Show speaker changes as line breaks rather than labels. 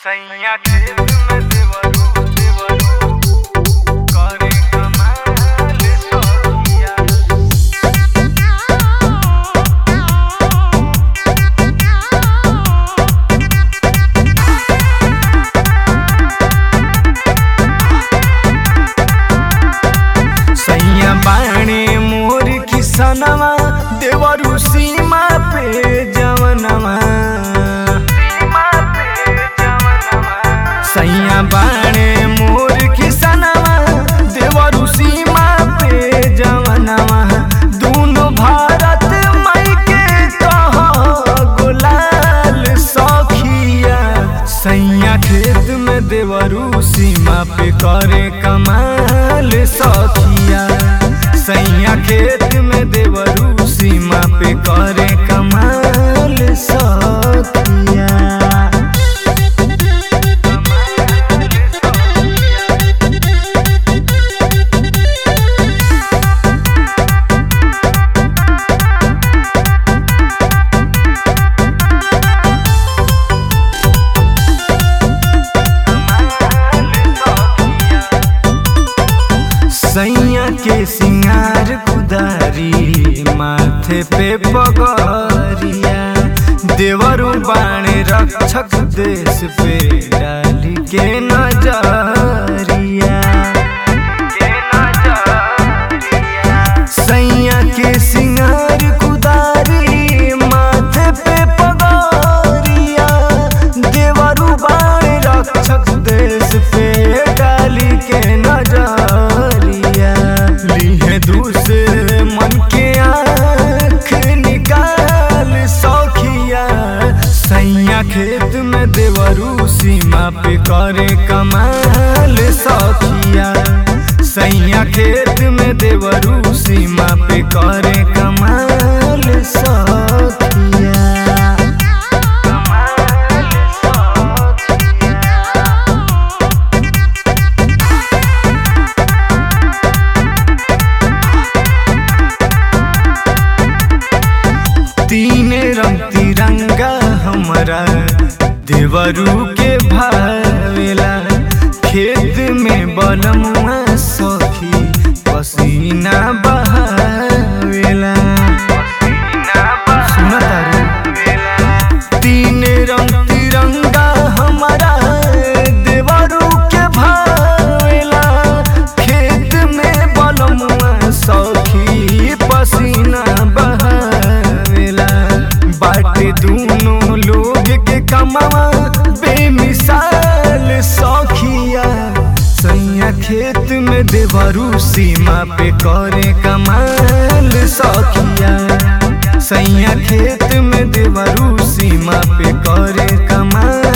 सैया खेत में देवरू देवरू करे कमाल सखिया सैया बाणे मोर किसनवा देवरू सीमा पे जवनवा सैया बाणे मोर किसनवा देवरू सीमा पे जवनवा दोनों भारत मई के कह गुलाल सखिया सैया खेत में देवरू सीमा पे करे कमाल सखिया सैया खेत में देवरू सीमा पे करे कमाल सखिया सैया के सिंगार कुदारी माथे पे पगरिया देवरू बाणे रक्षक देश पे डाली के नजरिया सैया के सिंगार कुदारी माथे पे पगरिया देवरू बाणे रक्षक देश पे डाली के नजरिया लीहे दूसरे मन के आँख निकाल सौखिया सैया खेत में देवरू सीमा पे करे कमाल सौखिया सैया खेत में देवरू सीमा पे करे कमाल सौखिया तीन रंग तिरंगा हमारा देवरू के भावेला खेत में बलमुआ सखी पसीना बहावेला सुना तारू तीन रंग तिरंगा हमारा देवरू के भावेला खेत में बलमुआ सखी पसीना बहावेला बाटे दोनों लोग के कमावा बेमिसाल सखिया सैया खेत में देवरू सीमा पे करे कमाल सखिया सैया खेत में देवरू सीमा पे करे कमाल